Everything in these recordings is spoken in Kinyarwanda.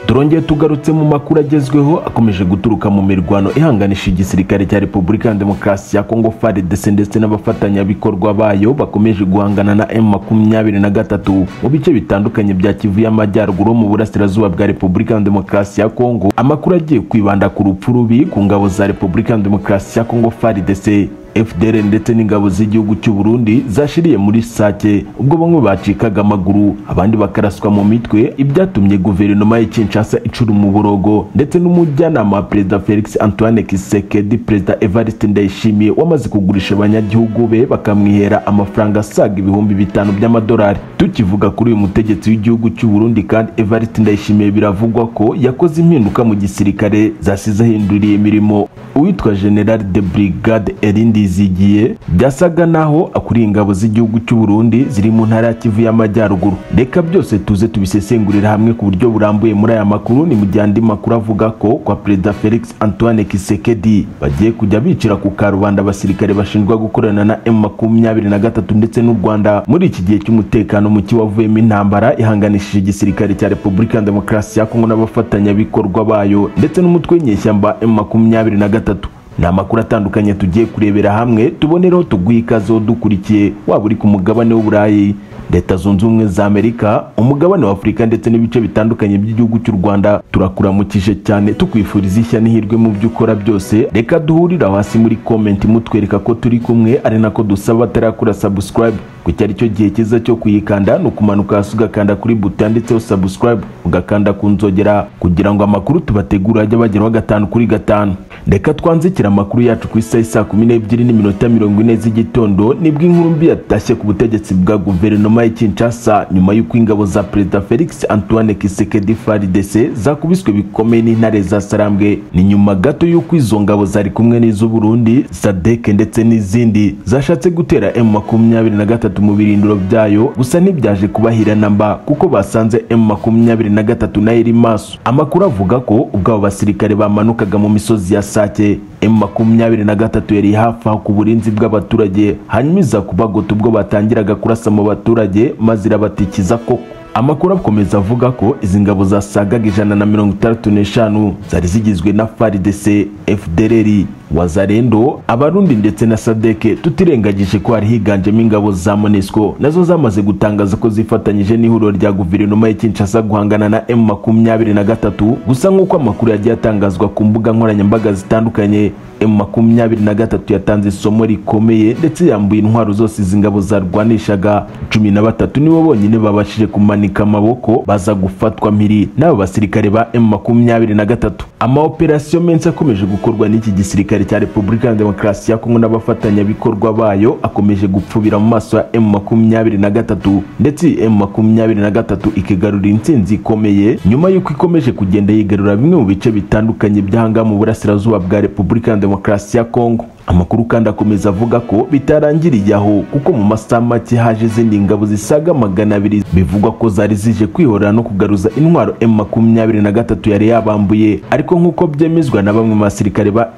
turongeye tugarutse mu makuru agezweho akomeje guturuka mu mirwano ihanganisha igisirikare cya repubulika ya demokarasi ya kongo fardc ndetse n'abafatanyabikorwa bayo bakomeje guhangana na m makumyabiri na gatatu mu bice bitandukanye bya kivu y'amajyaruguru mu burasirazuba bwa repubulika ya demokarasi ya kongo amakuru agiye kwibanda ku rupfu rubi ku ngabo za repubulika ya demokarasi ya kongo fardc FDL ndetse n'ingabo z'igihugu cy'u Burundi zashiriye muri Sake ubwo bamwe bacikaga amaguru abandi bakaraswa mu mitwe ibyatumye guverinoma ya Kinshasa icura umuborogo ndetse n'umujyanama wa perezida Felix Antoine Kisekedi perezida Evariste Ndayishimiye wamaze kugurisha abanyagihugu be bakamwihera amafaranga asaga ibihumbi bitanu by'amadolari tukivuga kuri uyu mutegetsi w'igihugu cy'u Burundi kandi Evariste Ndayishimiye biravugwa ko yakoze impinduka mu gisirikare zasize ahinduriye imirimo uwitwa General de Brigade Erindi zigiye byasaga naho akuriye ingabo z'igihugu cy'u Burundi ziri mu ntara ya Kivu y'amajyaruguru reka byose tuze tubisesengurira hamwe ku buryo burambuye muri aya makuru ni mu gihe andi makuru avuga ko kwa perezida Felix Antoine Kisekedi bagiye kujya bicira ku karubanda abasirikare bashinjwa gukorana na M makumyabiri na gatatu ndetse n'u Rwanda muri iki gihe cy'umutekano muke wavuyemo intambara ihanganishije igisirikare cya Repubulika ya Demokarasi ya Kongo n'abafatanyabikorwa bayo ndetse n'umutwe w'inyeshyamba M makumyabiri na gatatu ni amakuru atandukanye tugiye kurebera hamwe tubonereho tuguhe ikaze dukurikiye waba uri ku mugabane w'uburayi leta zunze ubumwe za amerika umugabane wa afurika ndetse n'ibice bitandukanye by'igihugu cy'u rwanda turakuramukije cyane tukwifuriza ishya n'ihirwe mu byo ukora byose reka duhurire aho hasi muri komenti mutwereka ko turi kumwe ari nako dusaba atarakura subscribe kuko ari cyo gihe cyiza cyo kuyikanda ni ukumanuka hasi ugakanda kuri buto yanditseho subscribe ugakanda ku nzogera kugira ngo amakuru tubategura ajye bageraho gatanu kuri gatanu reka twanzikira amakuru yacu ku isaha saa kumi n'ebyiri n'iminota mirongo ine z'igitondo nibwo inkuru mbi yatashye ku butegetsi bwa guverinoma ya Kinshasa nyuma y'uko ingabo za perezida Felix Antoine Tshisekedi FARDC zakubiswe bikomeye n'intare za Sarambwe ni nyuma gato y'uko izo ngabo zari kumwe n'iz'u Burundi SADC ndetse n'izindi zashatse gutera M23 mu birindiro byayo gusa ntibyaje kubahira namba kuko basanze M23 nayo iri maso amakuru avuga ko ubwo abo basirikare bamanukaga mu misozi ya Sake M23 yari hafi aho ku burinzi bw'abaturage hanyuma iza kubagota ubwo batangiraga kurasa mu baturage maze irabatikiza koko amakuru akomeza avuga ko izi ngabo zasagaga ijana na mirongo itandatu n'eshanu zari zigizwe na FARDC, FDLR, Wazarendo, Abarundi ndetse na Sadeke tutirengagije ko hari higanjemo ingabo za MONUSCO nazo zamaze gutangaza ko zifatanyije n'ihuriro rya guverinoma ya Kinshasa guhangana na M23 gusa nk'uko amakuru yagiye atangazwa ku mbuga nkoranyambaga zitandukanye M23 yatanze isomo rikomeye ndetse yambuye intwaro zose izi ngabo zarwanishaga cumi na batatu nibo bonyine babashije kumanika amaboko baza gufatwa mpiri n'abo basirikare ba M23 amaoperasiyo menshi akomeje gukorwa n'iki gisirikare cya Repubulika ya Demokarasi ya Kongo n'abafatanyabikorwa bayo akomeje gupfubira mu maso ya M23 ndetse M23 ikigarura intsinzi ikomeye nyuma y'uko ikomeje kugenda yigarura bimwe mu bice bitandukanye by'ahangaha mu burasirazuba bwa Repubulika ya demokarasi ya Kongo amakuru kandi akomeza avuga ko bitarangiriye aho kuko mu masaha make haje izindi ngabo zisaga magana abiri bivugwa ko zari zije kwihorera no kugaruza intwaro M23 yari yabambuye ariko nk'uko byemezwa na bamwe mu basirikare ba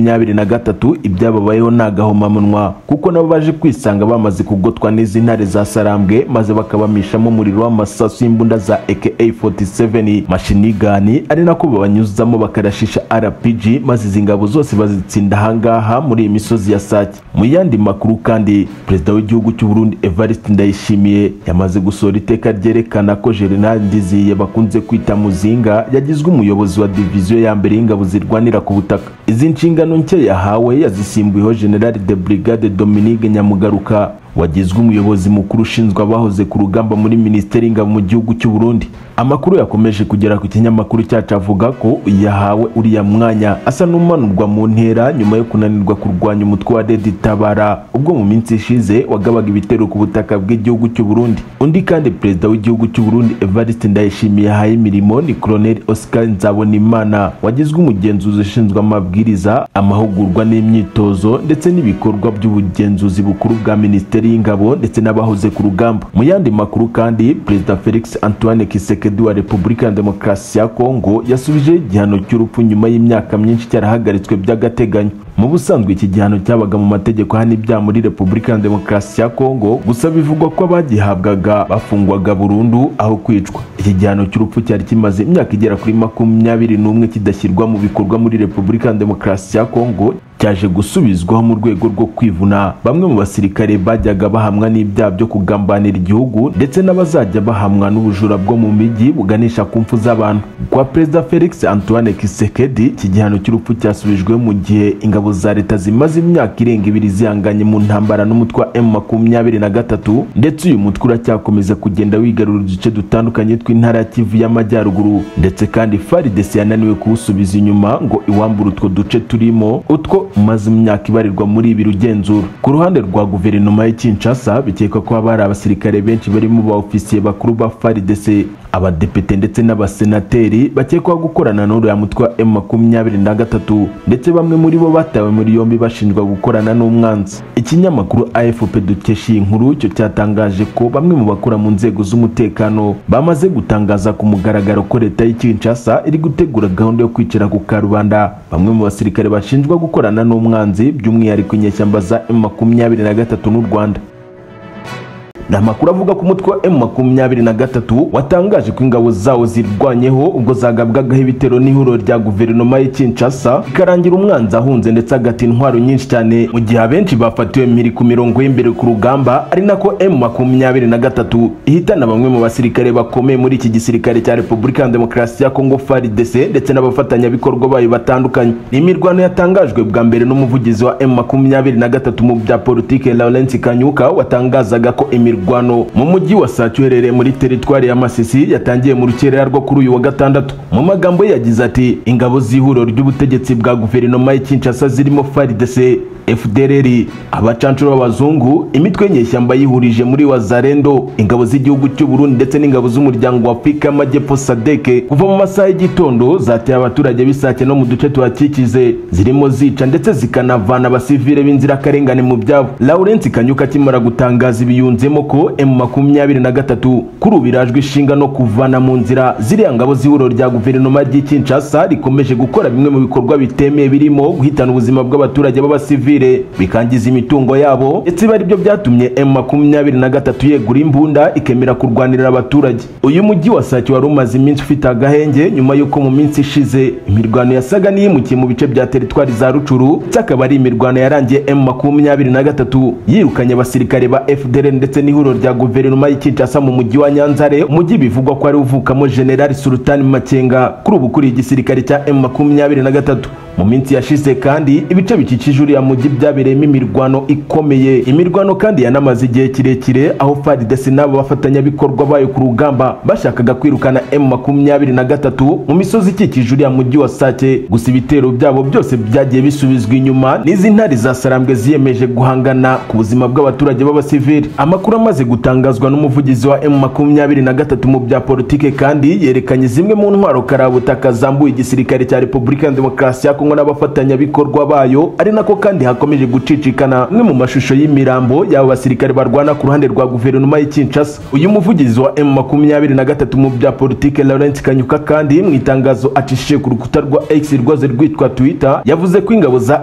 M23 ibyababayeho ni agahomamunwa kuko nabo baje kwisanga bamaze kugotwa n'izi ntare za Sarambwe maze bakabamishamo umuriro w'amasasu y'imbunda za AK47 machine gun ari nako babanyuzamo bakarashisha RPG maze izi ngabo zose bazitsinda ahangaha muri iyi misozi ya Sake mu yandi makuru kandi perezida w'igihugu cy'u Burundi Evariste Ndayishimiye yamaze gusohora iteka ryerekana ko General Ndiziye bakunze kwita Muzinga yagizwe umuyobozi wa diviziyo ya mbere y'ingabo zirwanira ku butaka izi nshingano nshya yahawe yazisimbuyeho General de Brigade Dominique Nyamugaruka wagizwe umuyobozi mukuru ushinzwe abahoze ku rugamba muri minisiteri y'ingabo mu gihugu cy'u Burundi amakuru yakomeje kugera ku kinyamakuru cyacu avuga ko yahawe uriya mwanya asa n'umanurwa mu ntera nyuma yo kunanirwa kurwanya umutwe wa Redi Tabara ubwo mu minsi ishize wagabaga ibitero ku butaka bw'igihugu cy'u Burundi undi kandi perezida w'igihugu cy'u Burundi Evariste Ndayishimiye yahaye imirimo ni Colonel Oscar Nzabonimana wagizwe umugenzuzi ushinzwe amabwiriza amahugurwa n'imyitozo ndetse n'ibikorwa by'ubugenzuzi bukuru bwa minisiteri minisiteri y'ingabo ndetse n'abahoze ku rugamba mu yandi makuru kandi perezida Felix Antoine Kisekedi wa Repubulika ya Demokarasi ya Kongo yasubije igihano cy'urupfu nyuma y'imyaka myinshi cyarahagaritswe by'agateganyo mu busanzwe iki gihano cyabaga mu mategeko hano ibyaha muri Repubulika ya Demokarasi ya Kongo gusa bivugwa ko abagihabwaga bafungwaga burundu aho kwicwa iki gihano cy'urupfu cyari kimaze imyaka igera kuri makumyabiri n'umwe kidashyirwa mu bikorwa muri repubulika ya demokarasi ya kongo cyaje gusubizwaho mu rwego rwo kwivuna bamwe mu basirikare bajyaga bahamwa n'ibyaha byo kugambanira igihugu ndetse n'abazajya bahamwa n'ubujura bwo mu mijyi buganisha ku mfu z'abantu kwa perezida felix antoine kisekedi iki gihano cy'urupfu cyasubijwe mu gihe ingabo za leta zimaze imyaka irenga ibiri zihanganye mu ntambara n'umutwe wa m makumyabiri na gatatu ndetse uyu mutwe uracyakomeza kugenda wigarura uduce dutandukanye tw'intara ya kivu y'amajyaruguru ndetse kandi faridesi yananiwe kuwusubiza inyuma ngo iwambure utwo duce turimo utwo umaze imyaka ibarirwa muri ibi rugenzura ku ruhande rwa guverinoma y'i Kinshasa bikekwa ko haba hari abasirikare benshi barimo ba ofisiye bakuru ba FARDC abadepite ndetse n'abasenateri bakekwaho gukorana n'uriya mutwe wa M23 ndetse bamwe muri bo batawe muri yombi bashinjwa gukorana n'umwanzi ikinyamakuru AFP dukesha iyi nkuru cyo cyatangaje ko bamwe mu bakora mu nzego z'umutekano bamaze gutangaza ku mugaragaro ko leta y'i Kinshasa iri gutegura gahunda yo kwicara ku karubanda bamwe mu basirikare bashinjwa gukorana n'umwanzi by'umwihariko inyeshyamba za M23 n'u Rwanda ni amakuru avuga ku mutwe wa M23 watangaje ko ingabo zawo zirwanyeho ubwo zagabwagaho ibitero n'ihuriro rya guverinoma y'i Kinshasa ikarangira umwanzi ahunze ndetse agata intwaro nyinshi cyane mu gihe abenshi bafatiwe mpiri ku mirongo y'imbere ku rugamba ari nako M23 ihitana bamwe mu basirikare bakomeye muri iki gisirikare cya Repubulika ya Demokarasi ya Kongo FARDC ndetse n'abafatanyabikorwa bayo batandukanye ni imirwano yatangajwe bwa mbere n'umuvugizi wa M23 mu bya politike Laurent Kanyuka watangazaga ko imirwano imirwano mu mujyi wa Sake uherereye muri teritwari ya Masisi yatangiye mu rukerera rwo kuri uyu wa gatandatu mu magambo ye yagize ati ingabo z'ihuriro ry'ubutegetsi bwa guverinoma y'i Kinshasa zirimo FARDC FDLR abacancuro b'abazungu imitwe nyeshyamba yihurije muri Wazarendo ingabo z'igihugu cy'u Burundi ndetse n'ingabo z'umuryango wa Afrika y'Amajyepfo SADC kuva mu masaha y'igitondo zateye abaturage bisake no mu duce tuhakikize zirimo zica ndetse zikanavana abasivile b'inzirakarengane mu byabo Laurent Kanyuka akimara gutangaza ibiyunzemo ko M23 kuri ubu irajwe ishinga no kuvana mu nzira ziriya ngabo z'ihuriro rya guverinoma ry'i Kinshasa rikomeje gukora bimwe mu bikorwa bitemeye birimo guhitana ubuzima bw'abaturage b'abasivile bikangiza imitungo yabo ndetse bari byo byatumye M23 yegura imbunda ikemera kurwanirira abaturage uyu mujyi wa Sake wari umaze iminsi ufite agahenge nyuma y'uko mu minsi ishize imirwano yasaga n'iyimukiye mu bice bya teritwari za Rucuru ndetse akaba ari imirwano yarangiye M23 yirukanye abasirikare ba FDLR ndetse ni n'ihuriro rya guverinoma y'i Kinshasa mu mujyi wa Nyanzare umujyi bivugwa ko ari uvukamo General Sultan Makenga kuri ubu kuri igisirikare cya M23 mu minsi yashize kandi ibice bikikije uriya mujyi byabereyemo imirwano ikomeye imirwano kandi yanamaze igihe kirekire aho FARDC n'abo bafatanyabikorwa bayo ku rugamba bashakaga kwirukana M23 mu misozi ikikije uriya mujyi wa Sake gusa ibitero byabo byose byagiye bisubizwa inyuma n'izi ntare zasarambwe ziyemeje guhangana ku buzima bw'abaturage b'abasivili amakuru amaze gutangazwa n'umuvugizi wa M23 mu bya politike kandi yerekanye zimwe mu ntwaro karabutaka zambuye igisirikare cya Repubulika ya Demokarasi ya Kongo n'abafatanyabikorwa bayo ari nako kandi hakomeje gucicikana umwe mu mashusho y'imirambo y'abo basirikare barwana ku ruhande rwa guverinoma y'i Kinshasa uyu muvugizi wa M23 mu bya politike Laurent Kanyuka kandi mu itangazo acishije ku rukuta rwa X rwaze rwitwa Twitter yavuze ko ingabo za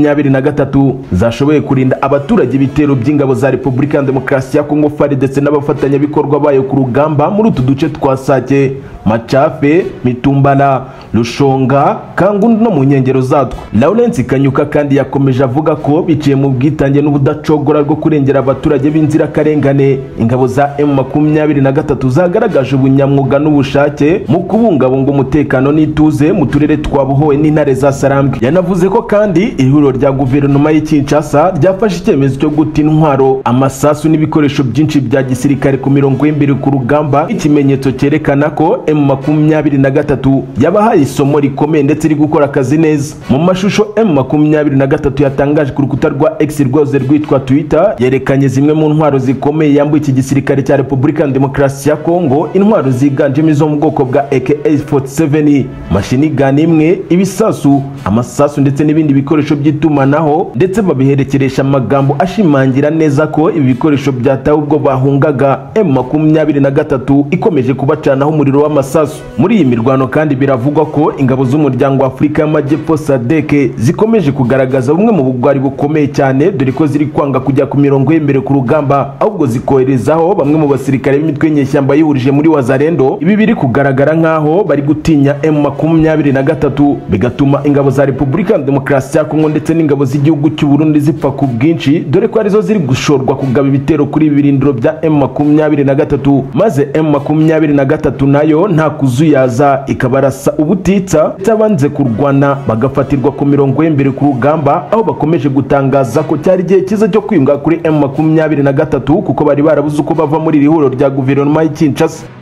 M23 zashoboye kurinda abaturage ibitero by'ingabo za Repubulika ya Demokarasi ya Kongo FARDC ndetse n'abafatanyabikorwa bayo ku rugamba muri utu duce twa Sake Machafe Mitumbala Rushonga Kangundu no mu nkengero zatwo Lawrence Kanyuka kandi yakomeje avuga ko biciye mu bwitange n'ubudacogora rwo kurengera abaturage b'inzirakarengane ingabo za M23 zagaragaje ubunyamwuga n'ubushake mu kubungabunga umutekano n'ituze mu turere twa Buhowe n'intare za Sarambwe yanavuze ko kandi ihuriro rya guverinoma y'i Kinshasa ryafashe icyemezo cyo guta intwaro amasasu n'ibikoresho byinshi bya gisirikare ku mirongo y'imbere ku rugamba ikimenyetso cyerekana ko M23 yabahaye isomo rikomeye ndetse iri gukora akazi neza mu mashusho M23 yatangaje ku rukuta rwa X rwose rwitwa Twitter yerekanye zimwe mu ntwaro zikomeye yambuye iki gisirikare cya Repubulika Demokarasi ya Kongo intwaro ziganjemo izo mu bwoko bwa AK47 mashini gun imwe ibisasu amasasu ndetse n'ibindi bikoresho by'itumanaho ndetse babiherekeresha amagambo ashimangira neza ko ibi bikoresho byatawe ubwo bahungaga M23 ikomeje kubacanaho umuriro w'ama n'amasasu muri iyi mirwano kandi biravugwa ko ingabo z'umuryango w'afurika y'amajyepfo sadeke zikomeje kugaragaza bumwe mu bugwari bukomeye cyane dore ko ziri kwanga kujya ku mirongo y'imbere ku rugamba ahubwo zikoherezaho bamwe mu basirikare b'imitwe y'inyeshyamba yihurije muri wazarendo ibi biri kugaragara nk'aho bari gutinya m makumyabiri na gatatu bigatuma ingabo za repubulika demokarasi ya kongo ndetse n'ingabo z'igihugu cy'u burundi zipfa ku bwinshi dore ko arizo ziri gushorwa kugaba ibitero kuri ibi birindiro bya m makumyabiri na gatatu maze m makumyabiri na gatatu nayo nta kuzuyaza ikabarasa ubutitsa ndetse abanze kurwana bagafatirwa ku mirongo y'imbere ku rugamba aho bakomeje gutangaza ko cyari igihe cyiza cyo kwiyunga kuri m makumyabiri na gatatu kuko bari barabuze uko bava muri iri huriro rya guverinoma y'ikinshasa